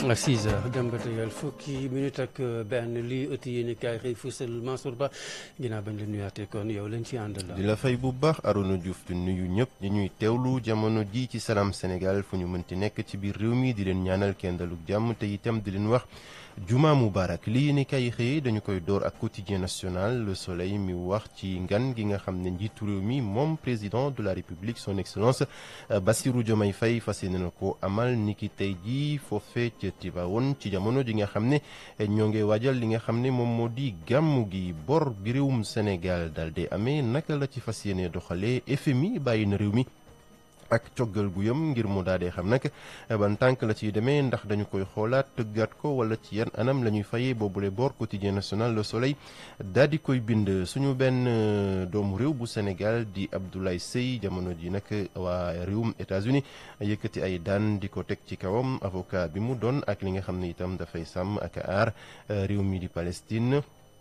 6 heures dem ba tegal fukki minute ak benn lii ëtt yéen kaay xëy fësal Mansour Ba ginnaaw bañ la nuyaatee kon yow lañ ci àndal. di la fay bu baax Arona Diouf di nuyu ñëpp ñi ñuy teewlu jamono ji ci Salam Sénégal fu ñu mënti nekk ci biir réew mi di leen ñaanal kenn daluk jàmm te itam di leen wax juma mubarak lii yéen kaay xëy dañu koy door ak quotidien national Le Soleil mi wax ci ngan gi nga xam ne njiitu réew mi moom président de la République son excellence Bassirou Diomaye Faye fas yéene na ko amal niki tey jii foofee ca Tivaouane ci jamono ji nga xam ne ñoo ngi waajal li nga xam ne moom moo di gàmmu gi bor bi réewum Sénégal daal di amee naka la ci fas yéene doxalee FMI bàyyi na réew mi ak coggal gu yëm ngir mu daal di xam nag ban tànk la ciy demee ndax dañu koy xoolaat tëggaat ko wala ci yan anam la ñuy fayee boobule bor quotidien national Le Soleil daal di koy bind suñu benn doomu réew bu Sénégal di Abdoulaye Seye jamono ji nag waa réewum États-Unis yëkkati ay daan di ko teg ci kawam avocat bi mu doon ak li nga xam ne itam dafay sàmm ak aar réew mi di Palestine.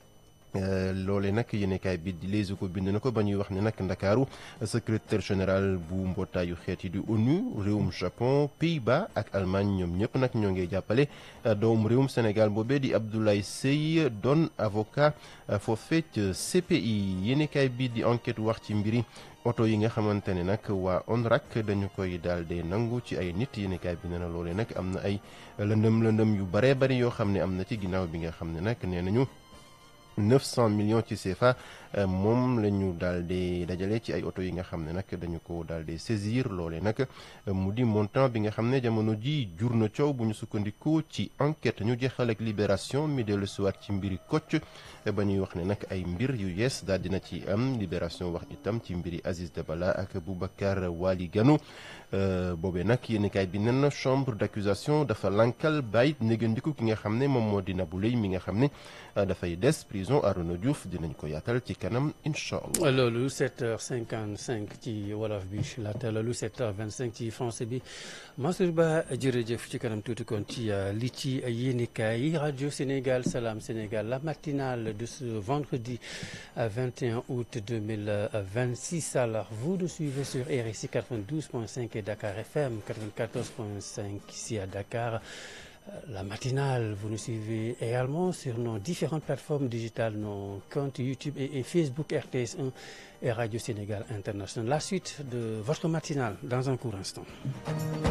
loole nag yéenekaay bi di Les Échos bind na ko ba ñuy wax ne nag ndakaaru secrétaire général bu mbootaayu xeet yi di ONU réewum Japon Pays-Bas ak Allemagne ñoom ñëpp nag ñoo ngi jàppale doomu réewum Sénégal boobee di Abdoulaye Seye doon avocat foofee ca CPI yéenekaay bi di enquête wax ci mbiri oto yi nga xamante ne nag waa ONRAC dañu koy daal di nangu ci ay nit yéenekaay bi nee na loolee nag am na ay lëndëm lëndëm yu baree bari yoo xam ne am na ci ginnaaw bi nga xam ne nag nee nañu 900 millions ci CFA moom la ñu daal di dajale ci ay oto yi nga xam ne nag dañu ko daal di saisir loole nag mu di montant bi nga xam ne jamono ji jur na coow bu ñu sukkandiku ci enquête ñu jeexal ak libération mi dellu siwaat ci mbiri Kocc ba ñuy wax ne nag ay mbir yu yees daal dina ci am libération wax itam ci mbiri Aziz Dabala ak Boubacar Wali Gano boobee nag yéenekaay bi nen na chambre d'accusation dafa lankal bàyyi négandiku ki nga xam ne moom moo di Nabou Leye mi nga xam ne dafay des prison Arona Diouf dinañ ko yaatal ci kanam incha allah. loolu 7h55 ci wolof bi laata loolu 7h25 ci français bi Mansour Ba jërëjëf ci kanam tuuti kon ci li ci yéenekaay yi rajo Sénégal Salam Sénégal la matinale de ce vendredi 21 août 2026 alors vous nous suivez sur RSI 92.5 et Dakar FM 94.5 ici à Dakar. La matinale, vous nous suivez également sur nos différentes plateformes digitales, nos comptes YouTube et, et Facebook RTS1 et Radio Sénégal International. La suite de votre matinale dans un court instant.